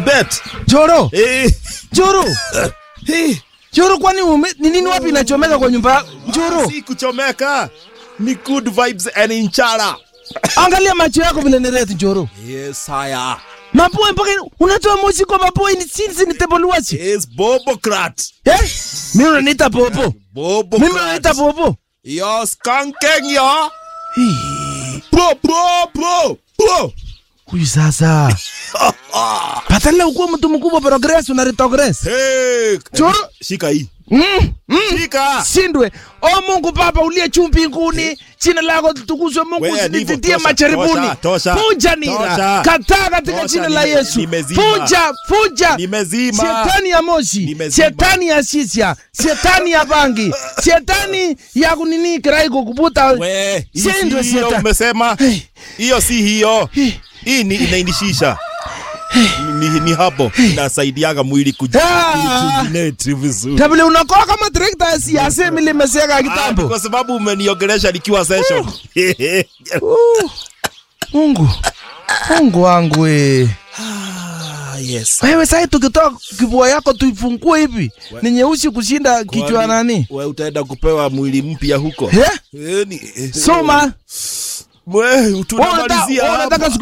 bet. Joro, Eh. Joro, Eh. Joro, kwani ume- ni nini wapi inachomeka kwa nyumba? Joro, Si kuchomeka. Ni good vibes and inchara. angalia macho yako vile ni red Joro. Yes, haya. Mapua mpaka unatoa moshi kwa mapua ni sinzi ni teboluachi. Yes, Bobocrat. Eh? Mimi unaniita popo. Mimi Bobocrat. unaniita popo. Yo, skanking yo. Bro, bro, bro, bro. Huyu sasa. Patala ukuwa mtu mkubwa progress una retrogress. Hey. Joro. Shika hii. Mm, mm. Shika. Sindwe. O Mungu Baba uliye juu mbinguni, jina lako litukuzwe. Mungu Wewe, ndivyo. usinitie Tosha, macharibuni. tosha, tosha. Fuja nira. Tosha. Kataa katika Tosha, jina la nime- Yesu. nimezima. Fuja, fuja. Nimezima. Shetani ya moshi, Nimezima. shetani ya shisha, shetani ya bangi, shetani ya kunini kirai kukubuta. We, hii si Sindwe hiyo shetani. umesema. Hey. Hiyo si hiyo. Hey. Hii ni inaindishisha. Ni, ni hapo inasaidiaga mwili Ah. kujirejuvenate vizuri. Tabule unakoa kama trekta ya siasa mili meseka Ah, kitambo. kwa sababu umeniongelesha nikiwa session. Uh, Mungu. Mungu wangu we. Ah, yes. Wewe sasa tukitoa kifua yako tuifungue hivi. Ni nyeusi kushinda kichwa Kwani nani? We utaenda kupewa mwili mpya huko. Eh? Eh, ni- eh, Soma. We, Wewe unataka tunamalizia wewe hapa. unataka